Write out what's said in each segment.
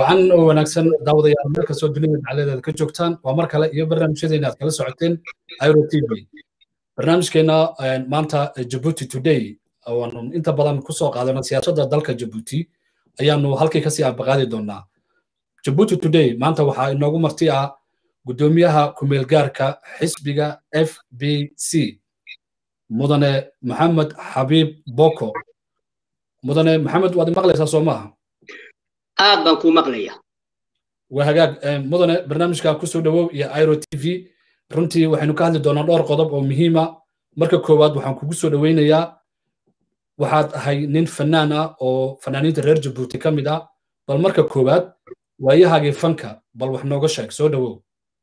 wacan oo wanaagsan daawadayaal meel kastoo dunida dacaladeeda ka joogtaan waa mar kale iyo barnaamijyadeena aad kala socoteen iro t v barnaamijkeena maanta jabuuti today waanu inta badan kusoo qaadano siyaasadda dalka jabuuti ayaanu halkii kasii ambaqaadi doonaa jabuuti today maanta waxaa inoogu marti ah guddoomiyaha kumeelgaarka xisbiga f b c mudane maxamed xabiib boko mudane maxamed waad maqlaysaa soo maaha aad baan kuu maqlaya waa hagaag mudane barnaamijka kusoo dhowow iyo iro t v runtii waxaynu ka hadli doonaa dhowr qodob oo muhiima marka koowaad waxaan kugu soo dhoweynayaa waxaad ahay nin fanaan ah oo fanaaniinta reer jabuuti ka mid ah bal marka koowaad waayahaagii fanka bal wax nooga sheeg soo dhowow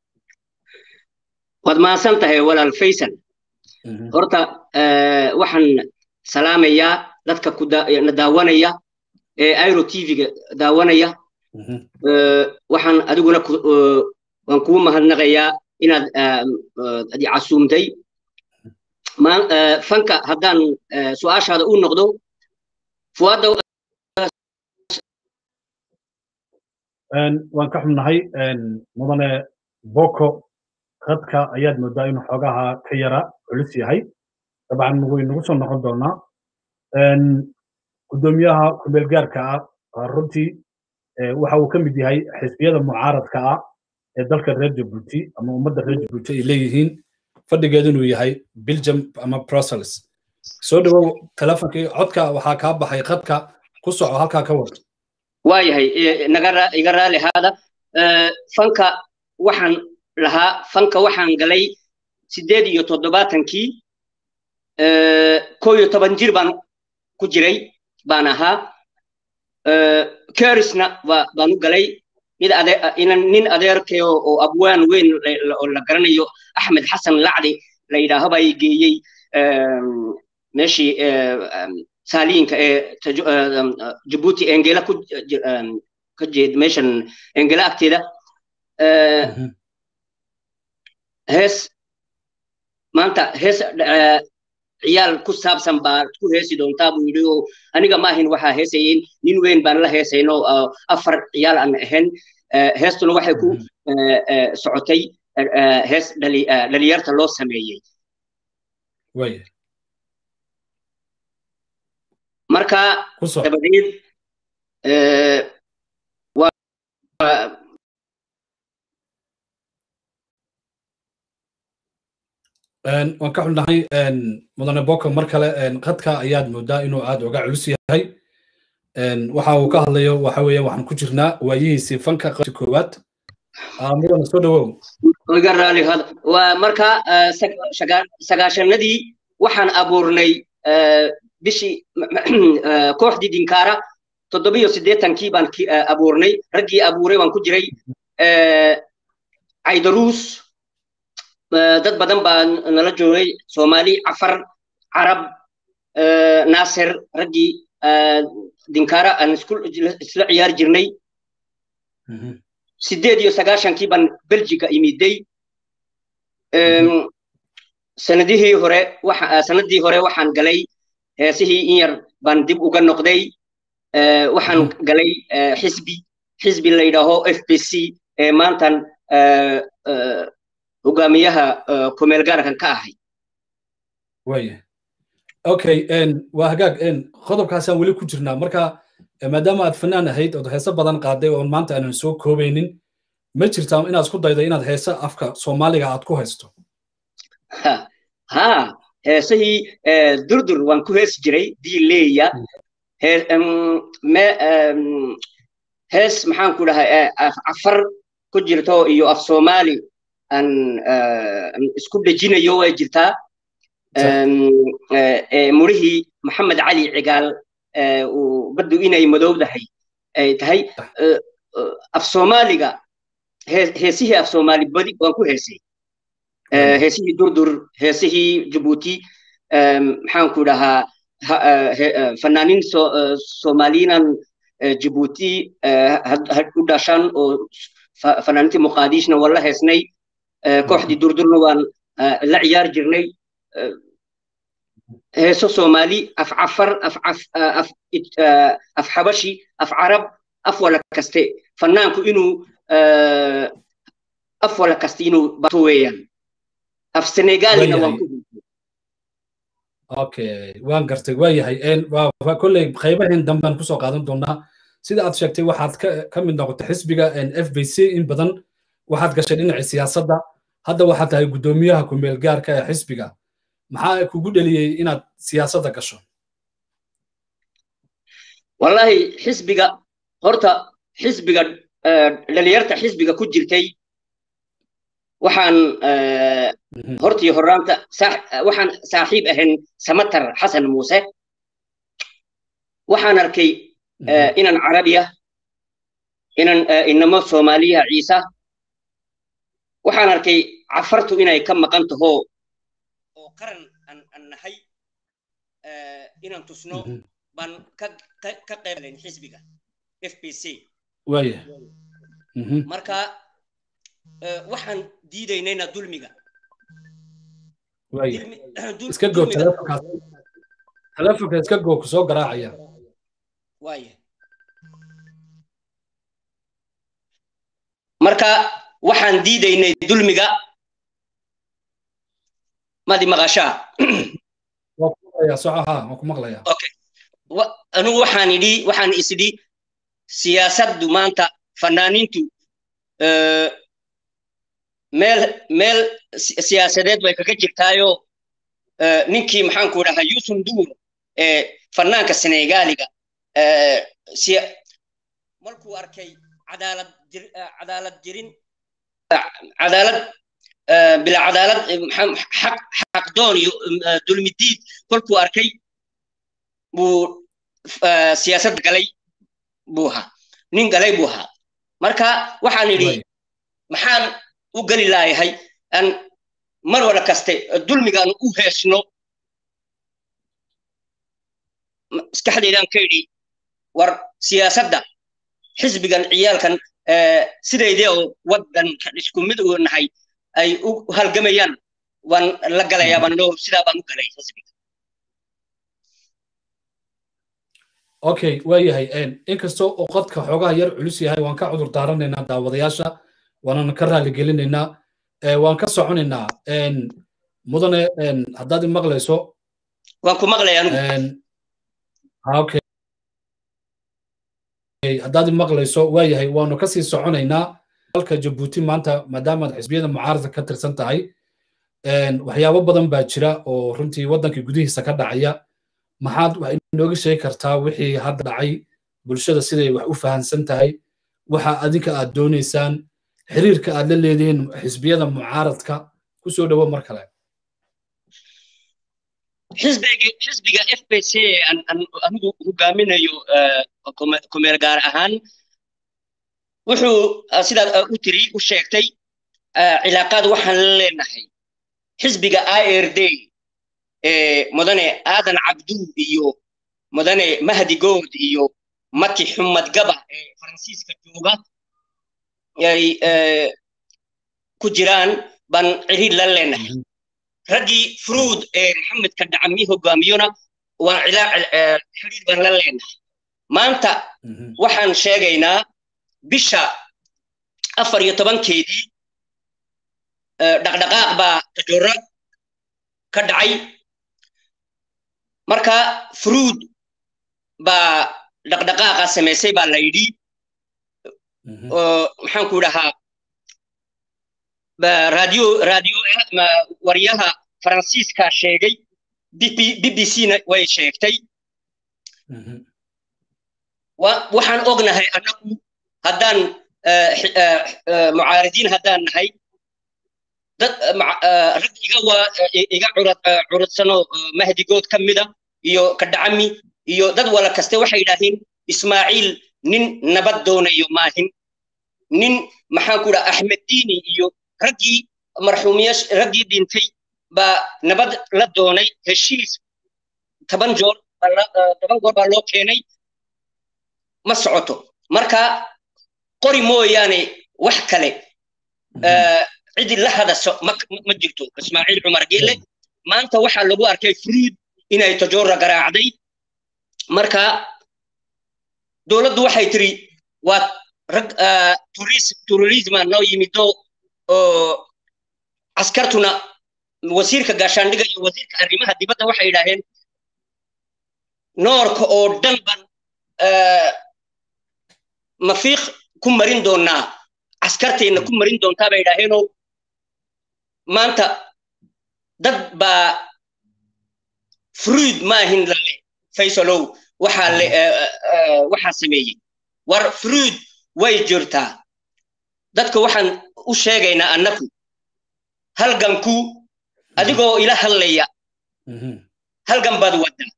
waad mahadsan tahay walaal faysal horta waxaan salaamayaa dadka na daawanaya ee iro t v-ga daawanaya waxaan adiguna waan kuu mahadnaqayaa inaad adi casuumtay fanka haddaan su-aashaada u noqdo fuwaadda waan ka xubnahay mudane boko khadka ayaad moodaa inuu xoogaha ka yara culus yahay dabcan way nagu soo noqon doonaa guddoomiyaha kumeelgaarka ah runtii waxa uu ka mid yahay xisbiyada mucaaradka ah ee dalka reer jabuuti ama ummadda reer jabuuti ay leeyihiin fadhigeedu inuu yahay belgium ama brussels soo dhowow telefonkii codka waxaa kaa baxay khadka ku soco halkaa ka wad waayahay iga raali haada fanka waxaan lahaa fanka waxaan galay sideed iyo toddobaatankii koo iyo toban jir baan ku jiray baan ahaa kerisna baan u galay mid nin adeerkay oo abwaan weyn oo la garanayo axmed xasan lacdi la yidhaaho baa i geeyey meeshii saaliinka ee jabuuti engela ka jeed meeshan engela agteeda hees maanta hees ciyaal ku saabsan baa ku heesi doontaa buu yidhi oo aniga ma ahin waxaa heesayeyn nin weyn baan la heesayno afar ciyaal aan ahayn heestuna waxay ku socotay hees dhalinyarta loo sameeyey marka dabadeed waan ka xunnahay mudane boko mar kale khadka ayaad moodaa inuu aad uga culus yahay waxa uu ka hadlayo waxa weeye waxaan ku jirnaa waayihiisii fanka qabsi koowaad mudane soo dhowow iga raali hada waa marka sagaashanadii waxaan abuurnay bishii kooxdii dinkaara toddobiyo siddeetankii baan abuurnay raggii abuuray waan ku jiray caydaruus dad badan baa nala joogay soomaali cafar carab naasir raggii dinkaara aan isla ciyaari jirnay sideed iyo sagaashankii baan belgiga imiday sanadihii hore sanadii hore waxaan galay heesihii in yar baan dib uga noqday waxaan galay xisbi xisbi la yidhaaho f b c ee maantan hogaamiyaha kumeelgaarkan ka ahay waya okay waa hagaag qodobkaasaan weli ku jirnaa marka maadaama aad fanaan ahayd ood heese badan qaaday oon maanta aanan soo koobaynin ma jirtaa inaad isku daydo inaad heese afka soomaaliga aad ku haysto ha heesihii durdur waan ku heesi jiray diileeya hees maxaan ku dhahay afar ku jirto iyo af soomaali aan isku dhejinayo way jirtaa murihii maxamed cali cigaal uu baddu inay madowdahay ay tahay af soomaaliga heesihii af soomaali badi waan ku heesay heesihii durdur heesihii jabuuti maxaan ku dhahaa fanaaniin soomaaliyinan jabuuti u dhashan oo fanaaniintii muqaadishna waan la heesnay kooxdii durdurna waan la ciyaari jirnay heeso soomaali af cafar af xabashi af carab af wala kaste fanaanku inuu af wala kasta inuu bato weeyaan af senegaalina waan ku okay waan gartay waa yahay waa kolley qaybaheen dambaan kusoo qaadan doonaa sida aad sheegtay waxaad ka mid noqotay xisbiga f b c in badan waxaad gashay dhinacii siyaasadda hadda waxaad tahay guddoomiyaha kumeel gaarka ee xisbiga maxaa kugu dheliyey inaad siyaasadda gasho wallahi xisbiga horta xisbiga dhalinyarta xisbiga ku jirtay waxaan hortii horaanta waxaan saaxiib ahayn samatar xasan muuse waxaan arkay inan carabiya inan inamo soomaaliyaha ciisa waxaan arkay cafartu inay ka maqan taho oo qaran aan nahay inaan tusno baan ka qaybgalayn xisbiga f b c waaya marka waxaan diidaynayna dulmiga waaya iska goo telefonkaas telefonka iska goo ku soo garaacaya waaya marka waxaan diidaynay dulmiga madi maqashaa okay anugu waxaan idhi waxaan isidhi siyaasaddu maanta fanaaniintu meel meel siyaasadeed bay kaga jirtaayo ninkii maxaanku dhahaa yusuf duur ee fanaanka senegaaliga markuu arkay cadaalad cadaalad jirin cadaalad bila cadaalad xaq xaqdoon iyo dulmidiid kolkuu arkay buu siyaasad galay buu ahaa nin galay buu ahaa marka waxaan idhi maxaan u geli laayahay aan mar wada kaste dulmigaan u heesno maskaxdeydaan ka idhi war siyaasadda xisbigan ciyaalkan sidaydee oo waddanka isku mid uu nahay ay u halgamayaan waan la galayaa baan loo sidaa baan u galay xisbiga okay waa yahay inkastoo oo qodka xoogaha yar culus yahay waan ka cudur daaranaynaa daawadayaasha waanana ka raali gelinaynaa waan ka soconaynaa mudane haddaad i maqlayso waan ku maqlaya okay haddaad i maqlayso waa yahay waanu kasii soconaynaa dalka jabuuti maanta maadaamaad xisbiyada mucaaradka ka tirsan tahay waxyaabo badan baa jira oo runtii waddanka gudihiisa ka dhacaya maxaad wax inooga sheegi kartaa wixii hadda dhacay bulshada siday wax u fahansan tahay waxa adinka aad doonaysaan xiriirka aad la leedihiin xisbiyada mucaaradka ku soo dhowo mar kale xisbiga f b c anigu hogaaminayo kumeel gaar ahaan wuxuu sidaad u tiri u sheegtay cilaaqaad waxaan la leenahay xisbiga i r d mudane aadan cabduu iyo mudane mahdi good iyo maki xumad gaba ee faransiiska jooga ay ku jiraan baan ciriir la leenahay raggii fruud ee maxamedka dhacami hogaamiyona waan xiriir baan la leenahay maanta waxaan sheegaynaa bisha afar iyo tobankeedii dhaqdhaqaaq baa tajoora ka dhacay marka fruud baa dhaqdhaqaaqa samaysay baa la yidhi maxaan ku dhahaa radio radio waryaha faransiiska sheegay b b c na way sheegtay waxaan ognahay annagu haddaan mucaaridiin haddaan nahay dad rag iga waa iga curudsano mahdigood ka mida iyo kadhacami iyo dad wala kaste waxay yidhaaheen ismaaciil nin nabad doonayo maahin nin maxaan ku dhaha axmed diini iyo raggii marxuumiyash raggii dhintay baa nabad la doonay heshiis toban joor toban goor baa loo keenay ma socoto marka qori mooyaane wax kale cidi la hadaso ma jirto ismaaciil cumar geele maanta waxaa lagu arkay fruud inay tajoora garaacday marka dowladdu waxay tiri waa rag turisma noo yimido oo askartuna wasiirka gaashaandhiga iyo wasiirka arrimaha dibadda waxay yidhaaheen noorka oo dhan ban mafiiq ku marin doonaa askarteenna ku marin doontaa bay yidhaaheenoo maanta dad baa fruid maahin lale faysalow waxaa le waxaa sameeyey war fruid way jirtaa dadka waxaan u sheegaynaa annaku halganku adigoo ila hadlaya halgan baad waddaa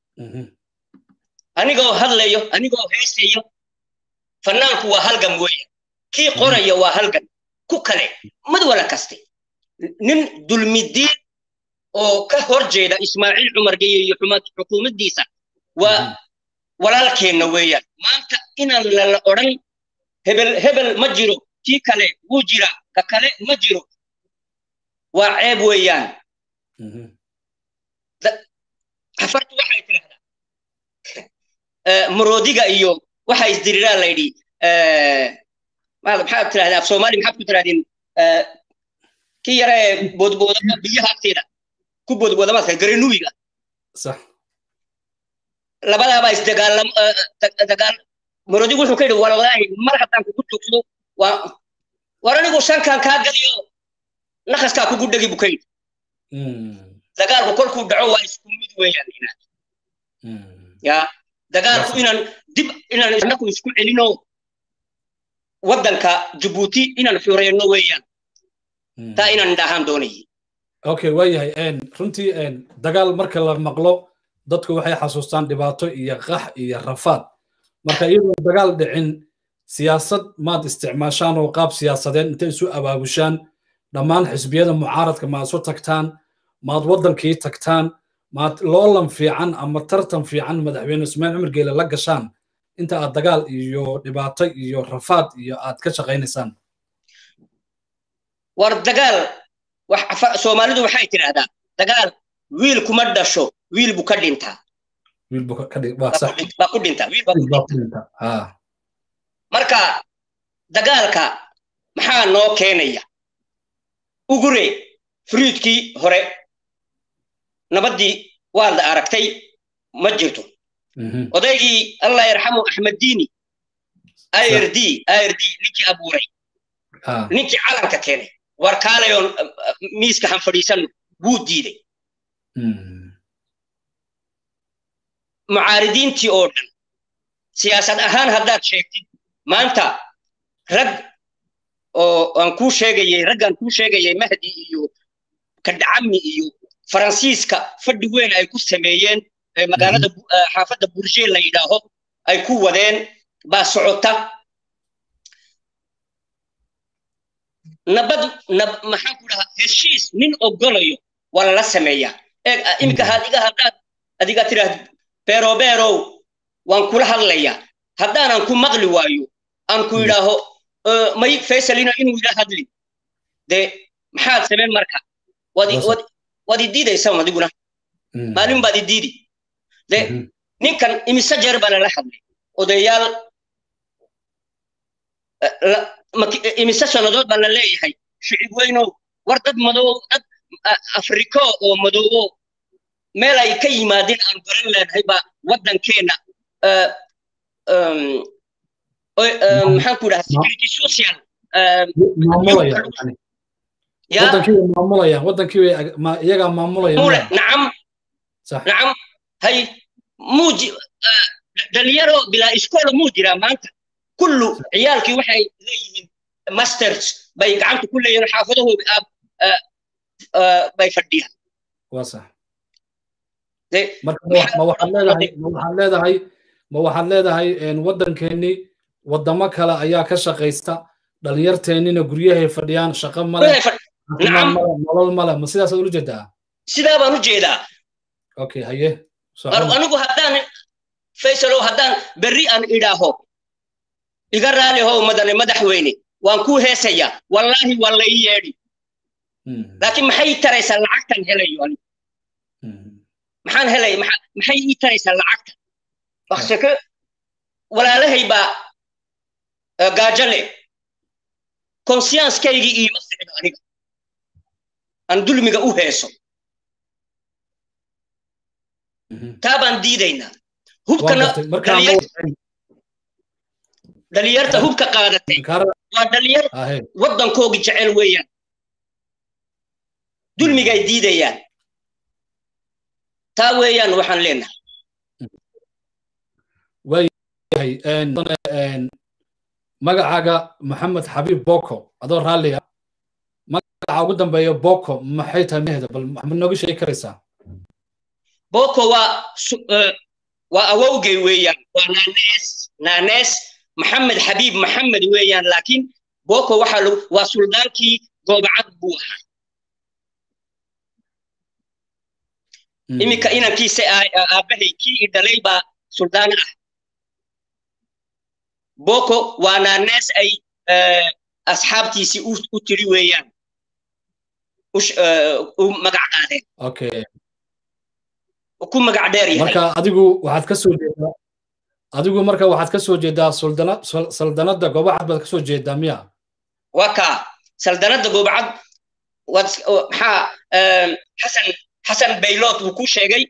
anigoo hadlayo anigoo heesayo fannaanku waa halgan weeya kii qoraya waa halgan ku kale mad wala kaste nin dulmidiin oo ka hor jeeda ismaaciil cumar geye iyo xukuumaddiisa waa walaalkeenna weeyaan maanta inaan lala odhan hebel hebel ma jiro kii kale wuu jira ka kale ma jiro waa ceeb weeyaan xafartu waxay tidhahdaa muroodiga iyo waxa isdiriraa layidhi maxaad tidhahdaa af soomaali maxaad ku tidhahdeen kii yara ee boodboodama biyaha agteeda ku boodboodamaadka garenuwiga sax labadaabaa isdagaalam dagaal muroodigu wuxuu ka yidhi wallaahi mar haddaan kugu joogsado waa war anigu shankan kaa galiyo nakaskaa kugu dhegi buu ka yidhi dagaalku kolkuu dhaco waa isku mid weeyaan inaad ya dagaalku inaan dib inaan inaku isku celino waddanka jabuuti inaan xureyno weeyaan taa inaan dhahaan doonayay okay waayahay runtii dagaal marka la maqlo dadku waxay xasuustaan dhibaato iyo qax iyo rafaad marka iyadoo dagaal dhicin siyaasad maad isticmaashaan oo qaab siyaasadeed intay isu abaabushaan dhammaan xisbiyada mucaaradka maad isu tagtaan maad waddankii tagtaan maad loolan fiican ama tartan fiican madaxweyne ismaaciil cumar geele la gashaan inta aad dagaal iyo dhibaato iyo rafaad iyo aad ka shaqaynaysaan war dagaal soomaalidu waxay tidhaahdaa dagaal wiil kuma dhasho wiil buu ka dhintaa baa ku dhintaa wiil baa ku dhintaa marka dagaalka maxaa noo keenaya ugure fruidkii hore nabaddii waad la aragtay ma jirto odaygii allah yarxamu axmed diini ird ird ninkii abuuray ninkii calanka keenay war kaalayoon miiska han fadhiisanno wuu diiday mucaaridiintii oo dhan siyaasad ahaan haddaad sheegtid maanta rag oo aan kuu sheegayay raggaan kuu sheegayay mahdi iyo kadhacami iyo faransiiska fadhi weyn ay ku sameeyeen magaalada xaafadda burshe la yidhaaho ay ku wadeen baa socota nabad maxaan ku dhahaa heshiis nin ogolayo waa lala sameeyaa eeg iminka adiga haddaad adiga tidhaahd beero beerow waan kula hadlayaa haddaanan ku maqli waayo aan ku yidhaaho may faysalina inuu ila hadli dee maxaad sameen marka waad idiidaysaa adiguna maalin baad idiidi de ninkan imise jeer baa lala hadlay odayaal imise sannadood baa la leeyahay shicib weynow war dad madow dad afriko oo madoobo meel ay ka yimaadeen aan garan leenahay baa waddankeenna maxaan ku dhaha security social iyagaa maamulaya nacam nacam hay muuji dhalinyaro bilaa iskoola muu jiraa maanta kullu ciyaalkii waxay leeyihiin masters bay gacanta ku leeyihiin xaafadahooda aab bay fadhiyaan waa sax marka ma waxaad leedahay ma waxaad leedahay ma waxaad leedahay waddankeennii waddamo kale ayaa ka shaqaysta dhalinyarteennina guryahay fadhiyaan shaqo male nolol male ma sidaasaad ula jeedaa sidaa baan u jeedaa okay haye anigu haddaan faysalow haddaan berri aan idhaaho iga raali how madane madaxweyne waan kuu heesayaa wallaahi waa la ii yeedhi laakiin maxay taraysaa lacagtan helayo anigu maxaan helay maxay ii taraysaa lacagta bakseke walaalahay baa gaajale consciencekeygii iima sicdo aniga aan dulmiga u heeso taa baan diidaynaa hubkana dhalinyarta hubka qaadatay waa dhalinyar waddankoogi jecel weeyaan dulmigay diidayaan taa weeyaan waxaan leenahay waayahay magacaaga maxamed xabiib boko adoo raalli ah magaca ugu dambeeya boko maxay tahay maheeda bal maxamed nooga sheegi karaysaa boko waa waa awowgay weeyaan waa naanees naanees maxamed xabiib maxamed weeyaan laakiin boko waxaa lagu waa suldaankii goobacad buu ahaa iminka inankiisa aabbahay kii i dhalay baa suldaan ah boko waa naanees ay asxaabtiisii u tiri weeyaan u magac qaadeen ku magac dheer yahay marka adigu waxaad ka soo jeedaa adigu marka waxaad ka soo jeedaa suldana saldanadda goobacad baad ka soo jeedaa miya waa kaa saldanadda goobacad waad maxaa xasan xasan baylot wuu ku sheegay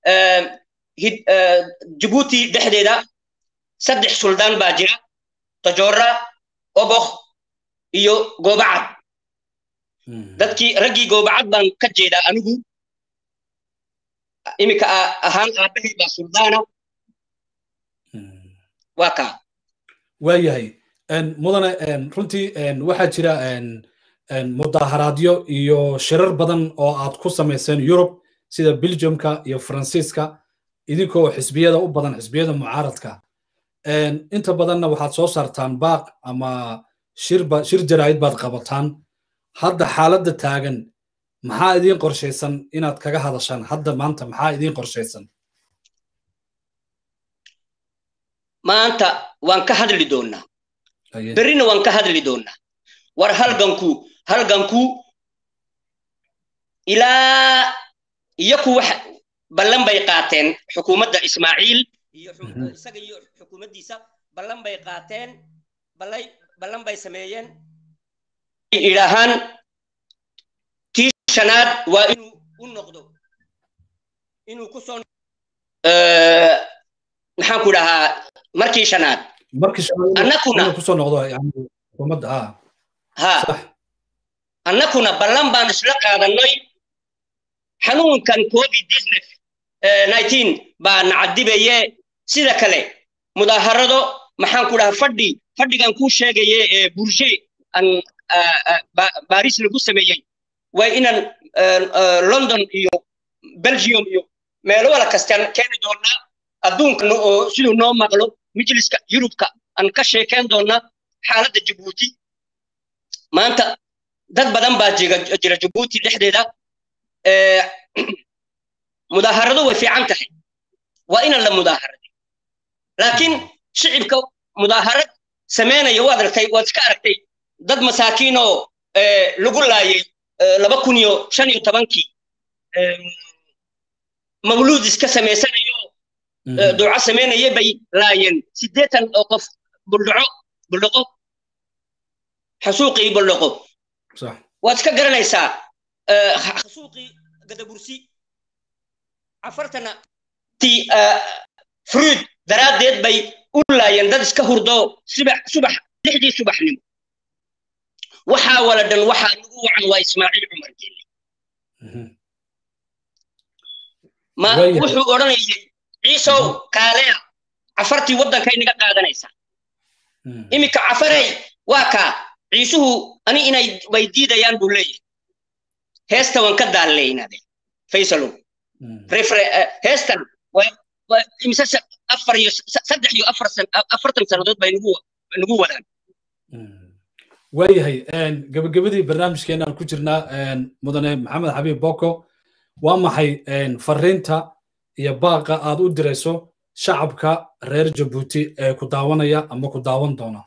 jabuuti dhexdeeda saddex suldaan baa jira tajora obok iyo goobacad dadkii raggii goobacad baan ka jeedaa anigu iminka ahaan aabbahay baa suldaana waa kaa waayahay mudane runtii waxaa jira mudaharaadyo iyo shirar badan oo aad ku samayseen yurub sida belgiumka iyo faransiiska idinkoo xisbiyada u badan xisbiyada mucaaradka inta badanna waxaad soo saartaan baaq ama shirba shir jaraa'id baad qabataan hadda xaaladda taagan maxaa idiin qorshaysan inaad kaga hadashaan hadda maanta maxaa idiin qorshaysan maanta waan ka hadli doonnaa berrina waan ka hadli doonnaa war halganku halganku ilaa iyaku wax ballan bay qaateen xukuumadda ismaaciil iyo isaga iyo xukuumaddiisa ballan bay qaateen ballay ballan bay sameeyeen idhaahaan tii shanaad waa inuu u noqdo inuu ku soo maxaan ku dhahaa markii shanaad annakuna kusoo noqdo yani xukuumadda ha ha annakuna ballan baan isla qaadanay xanuunkan covid business nineteen baa nacadibaye sida kale mudaaharado maxaan ku dhahaa fadhi fadhigan kuu sheegaye ee burshe aan baris lagu sameeyey waa inaan london iyo belgium iyo meelo wala kastaan keeni doonaa adduunka oo siduu noo maqlo majliska yurubka aan ka sheekeen doonaa xaaladda jabuuti maanta dad badan baa jira jabuuti dhexdeeda mudaaharado way fiican tahay waa inaan la mudaaharaday laakiin shicibka mudaaharad samaynaya waad aragtay waad iska aragtay dad masaakiin oo lagu laayay laba kun iyo shan iyo tobankii mawluud iska samaysanayo duco samaynaya bay laayeen siddeetan oo qof buldhaco buldhaqo xasuuqii buldhaqo waad iska garanaysaa xasuuqii gadabursi cafartana ti fruid daraaddeed bay u laayeen dad iska hurdo subax subax lixdii subaxnimo waxaa wala dhan waxaa nagu wacan waa ismaaciil cumar geelle ma wuxuu odhanayay ciisow kaaleya cafartii waddankay naga qaadanaysaa iminka cafarey waa kaa ciisuhu ani inay way diidayaan buu leeyahay heesta waan ka daalleynade faysalow heestan imise afar iyo saddex iyo afartan sannadood bay nagu wadaan waayahay gabagabadii barnaamijkeenaan ku jirnaa mudane maxamed xabiib boko waa maxay fariinta iyo baaqa aad u dirayso shacabka reer jabuuti ee ku daawanaya ama ku daawan doona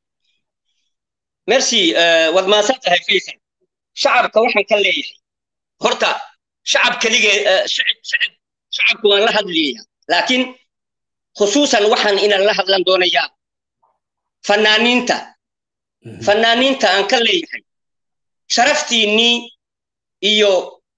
merci waad mahadsan tahay faysal shacabka waxaan ka leeyahay horta shacab keligee shacabku waan la hadlaya laakiin khusuusan waxaan inaan la hadlan doonayaa fanaaniinta fanaaniinta aan ka leeyahay sharaftiinnii iyo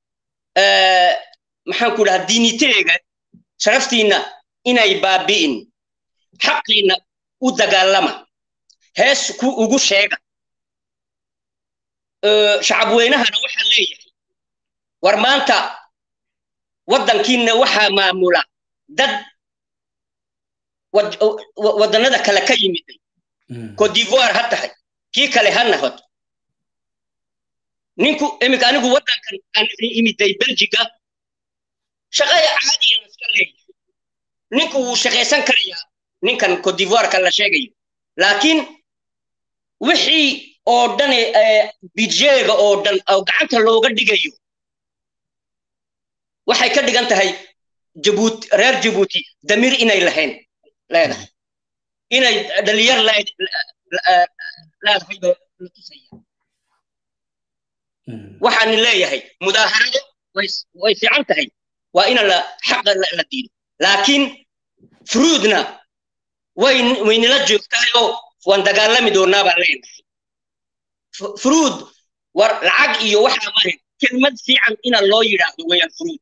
maxaan ku dhahaa diiniteega sharaftiinna inay baabi'in xaqiinna u dagaalama hees ku ugu sheega shacabweynahana waxaan leeyahay war maanta waddankiinna waxaa maamula dad waddannada kale ka yimiday cote d'ivoire ha tahay kii kale ha nahod ninku iminka anigu waddankan aan imiday belgiga shaqaya caadiyan iska leeyahay ninku wuu shaqaysan karayaa ninkan cote d'ivoireka la sheegayo laakiin wixii oo dhan bidjeega oo dhan oo gacanta looga dhigayo waxay ka dhigan tahay jabuuti reer jabuuti damiir inay lahayn leedahay inay dhalinyar leedahay baa la tusaya waxaan leeyahay mudaaharado way fiican tahay waa ina la xaqa la diido laakiin fruudna way waynala joogtahay oo waan dagaalami doonaa baan leenahay fruud war lacag iyo waxaa marin kelmad fiican ina loo yidhaahdo weeyaan fruud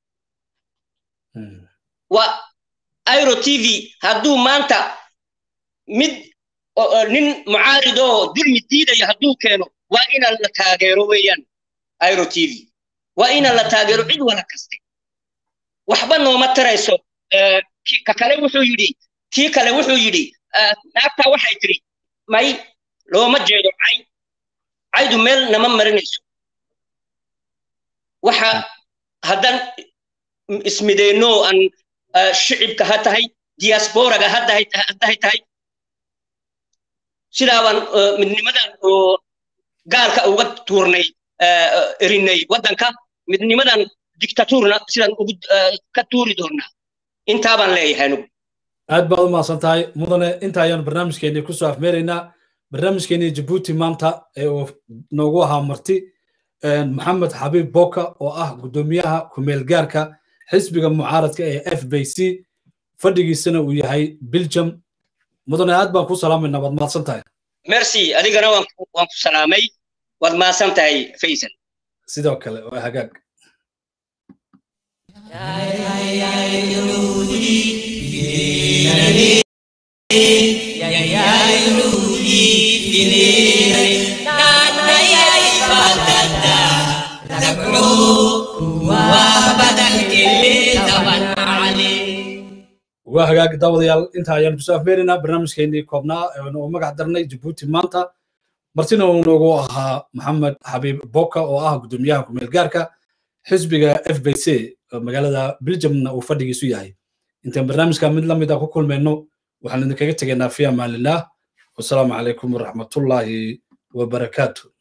waa airo t v hadduu maanta mid nin mucaaridoo dulmi diidaya hadduu keeno waa ina la taageero weeyaan airo t v waa ina la taageero cid wala kaste waxba nooma tarayso ka kale wuxuu yidhi kii kale wuxuu yidhi naagtaa waxay tiri may looma jeedo cay caydu meel nama marinayso waxa haddaan ismideenno aan shicibka ha tahay diasporaga ha tahay tahay sidaabaan midnimadan oo gaalka uga tuurnay erinay waddanka midnimadan dictaturna sidaan ugu ka tuuri doonaa intaabaan leeyahay anugu aad baad u mahadsan tahay mudane inta ayaanu barnaamijkeennii kusoo afmeeraynaa barnaamijkeennii jabuuti maanta ee uu noogu ahaa marti maxamed xabiib boka oo ah guddoomiyaha kumeelgaarka xisbiga mucaaradka ee f b c fadhigiisana uu yahay belgium mudane aad baan ku salaamayna waad mahadsan tahay merci adigana waan ku salaamay waad mahadsan tahay faysal sidoo kale waa hagaag waa hagaag daawadayaal inta ayaanu kusoo afmeeraynaa barnaamijkeennii koobnaa oo magac darnay jabuuti maanta martina uu noogu ahaa maxamed xabiib boka oo ah guddoomiyaha kumeelgaarka xisbiga f b c magaalada belgiumna uu fadhigiisu yahay intaan barnaamijka mid la mid a ku kulmayno waxaan idinkaga tegaynaa fi amaanillaah wasalaamu calaykum waraxmatullaahi wabarakaatu